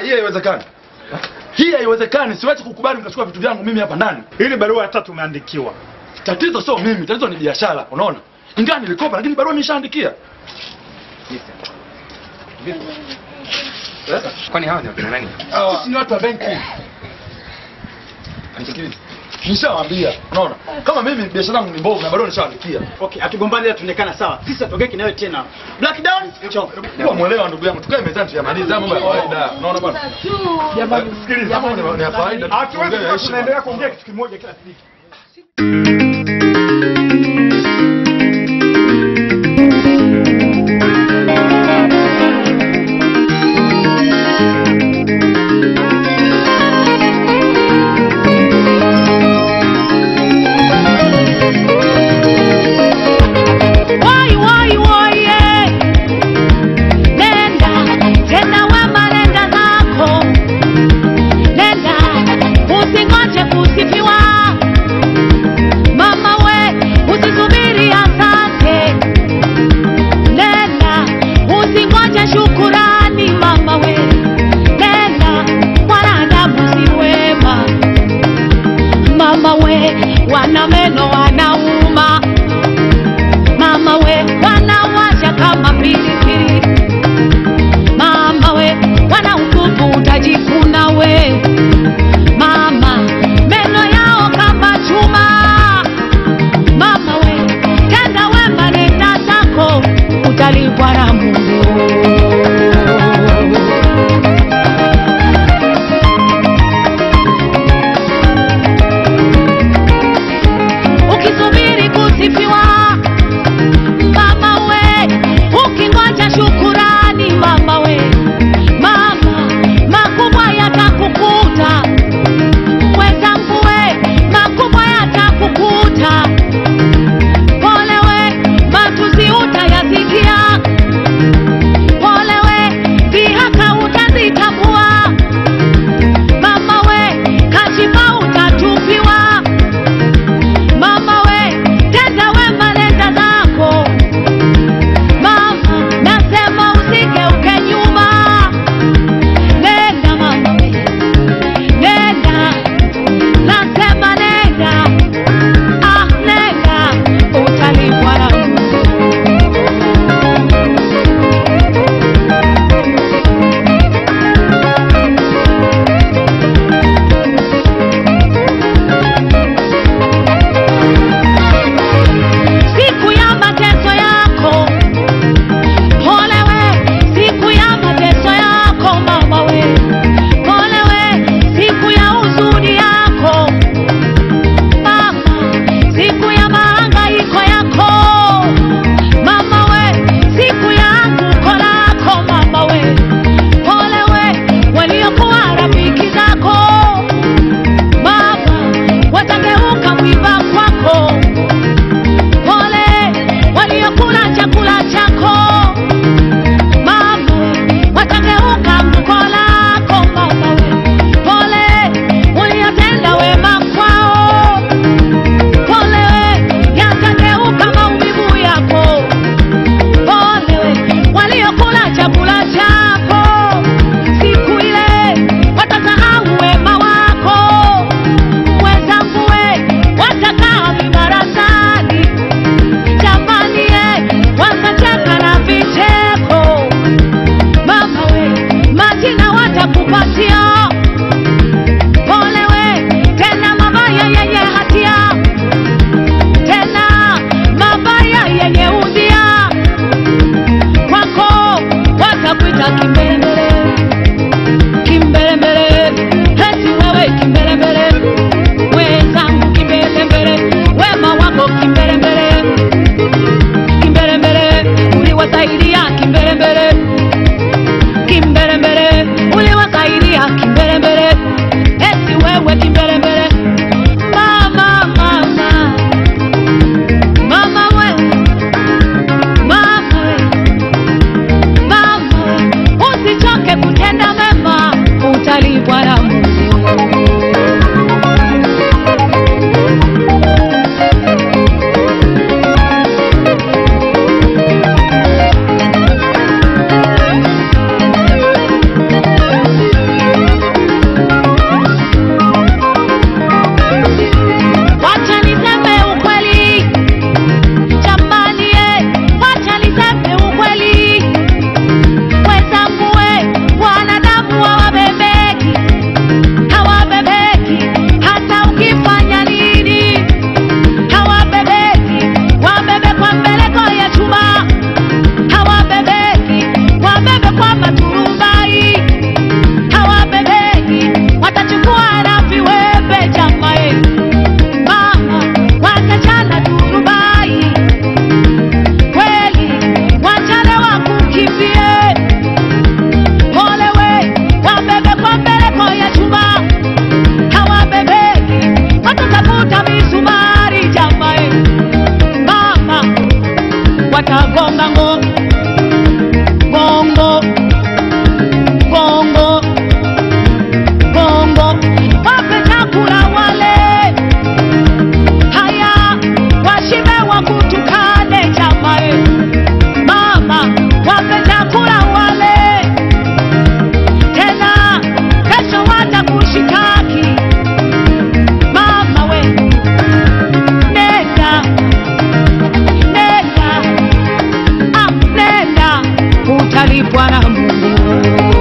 hii haiwezekani. Hii haiwezekani, siwezi kukubali mkachukua vitu vyangu mimi hapa ndani. Ili barua ya tatu umeandikiwa. Tatizo sio mimi, tatizo ni biashara, unaona? Ingawa nilikopa lakini barua nimeshaandikia. Kwani hawa ni wakina nani? Sisi ni watu wa benki. Nisikilize. Nishawaambia, unaona? Kama mimi biashara yangu ni mbovu na barua nishaandikia. Okay, hatugombani ila tuonekana sawa. Sisi hatogeki nawe tena. Black down, chao. Kwa mwelewa ndugu yangu, tukae mezani tuyamalize haya mambo ya kawaida. Unaona bwana? Jamani, sikiliza, mambo ni- ni ya kawaida. Hatuwezi tuongee kuwa heshima. tunaendelea kuongea kitu kimoja kila siku. Woi, woi, woi, eh. Nenda tena wema, nenda zako, nenda usingoje kusifiwa, mama we, usi tuseme ukweli wenzangu we wanadamu hawabebeki hawabebeki hata ukifanya nini hawabebeki wabebekwa mbeleko ya chuma hawabebeki wabebekwa maturubai hawabebeki watachukua na viwembe jamae mama watachana turubai kweli wachane wakukimbie pole we wabebekwa mbeleko ya chuma hawabebeki watatafuta misumari jamae mama watagonga ngo gongo gongo gongo wape chakula wale haya washibe wakutukane jamae mama wape chakula wale tena kesho watakushitaki mama we nenda nenda ah, nenda utalipwa na Mungu